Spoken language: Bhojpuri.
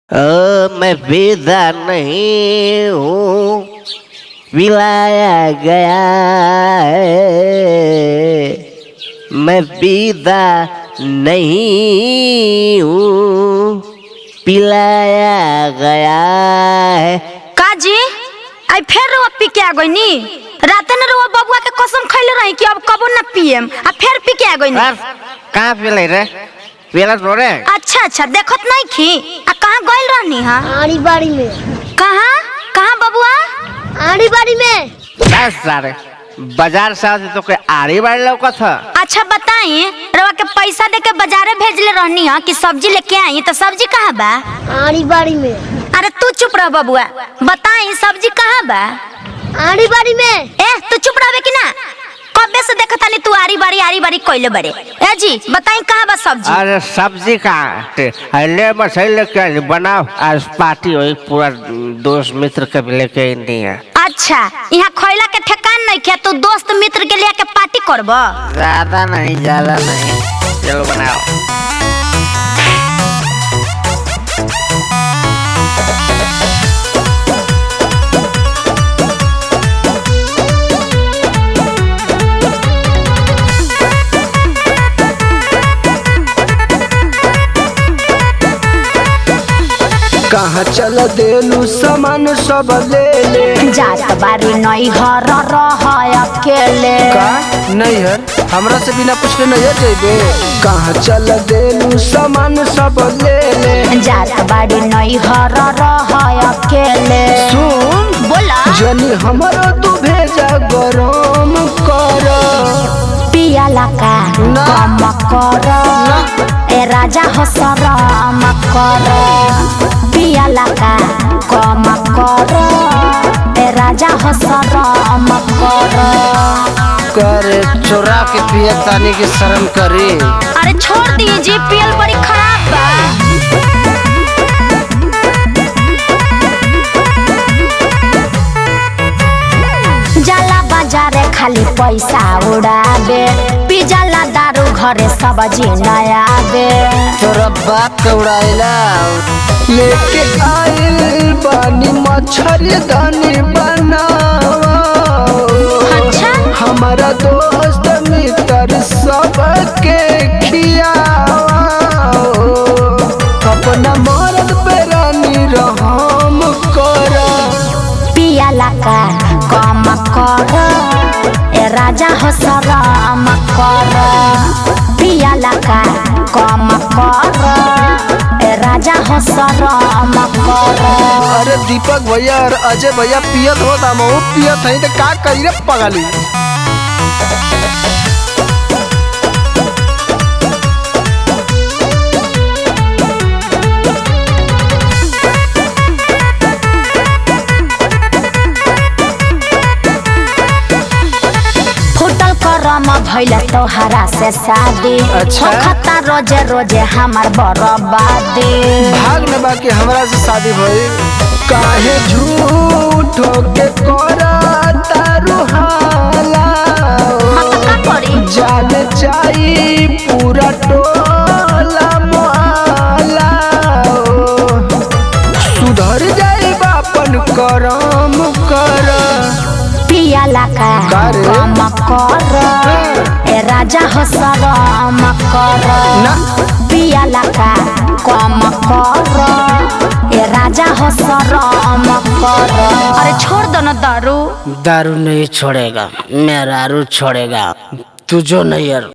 ओ मैं विदा नहीं हूँ पिलाया गया है मैं विदा नहीं हूँ पिलाया गया है काजी आई फिर रउआ पी के आ गईनी राते न रउआ बबुआ के कसम खइले रही कि अब कबो न पियम आ फिर पी के आ गईनी बस कहाँ पिले रे पिला तोरे अच्छा अच्छा देखत नहीं खी आ कहाँ गइल रहनी हा आड़ी बाड़ी में कहाँ कहाँ बबुआ आड़ी बाड़ी में बस सारे बाजार से आते तो कोई आड़ी बाड़ी लौकत था अच्छा बताई रउआ के पैसा दे के बाजारे भेजले रहनी हा कि सब्जी लेके आई तो सब्जी कहाँ बा आड़ी बाड़ी में अरे तू चुप रह बबुआ बताई सब्जी कहाँ बा आड़ी बाड़ी में ए तू चुप रहबे कि ना कबे से देखत तानी तू आरी बारी आरी बारी कइले बड़े ए जी बताई कहाँ बा सब्जी अरे सब्जी कहाँ ले मछली लेके आई, बनाओ आज पार्टी हुई पूरा दोस्त मित्र के भी लेके नहीं है अच्छा यहाँ खैला के ठेकान नहीं किया तू दोस्त मित्र के लिए के पार्टी करब ज्यादा नहीं ज्यादा नहीं चलो बनाओ कहाँ चल देलू सामान सब ले ले जात बारी नहीं हर रह अकेले का नैहर हमरा से बिना पूछले नैहर जेबे कहाँ चल देलू सामान सब ले ले जात बारी नहीं हर रह अकेले सुन बोला जनी हमरो तू भेजा गरम कर पियाला का ना। कम कर ए राजा हो शरम कर पियाला का कम कर ए राजा हो शरम कर करे चोरा के पिए तानी के शर्म करी अरे छोड़ दीजिए पियल बड़ी खराब बा जाला बाजारे खाली पैसा उड़ाबे पिजाला दारू घरे सब्जी नया बे तोरा बाप के उड़ाइला लेके आइल बानी मछली दानी बनावा अच्छा हमारा दोस्त मित्र सबके खियाओ अपना मरद पे रानी रहम कर पियाला का कम कर ए राजा हो शरम कर पियाला का कम कर ए राजा हो शरम कर अरे दीपक भैया और अजय भैया पियत हो दामो पियत है तो का करी रे पगली फुटल करम भइल तोहरा से शादी अच्छा। होखता रोजे रोजे हमार बर्बादी भाग में बाकी हमरा से शादी भई काहे झूठो के करा तारू हाला हाँ तो का करी जान चाही पूरा टोला मोहल्ला सुधर जाई बापन करम कर पियाला का का रे? कम कर ए राजा हो शरम कर ना। पियाला का कम कर ए राजा हो शरम कर अरे छोड़ दो ना दारू दारू नहीं छोड़ेगा मेरा रू छोड़ेगा तू जो नहीं यार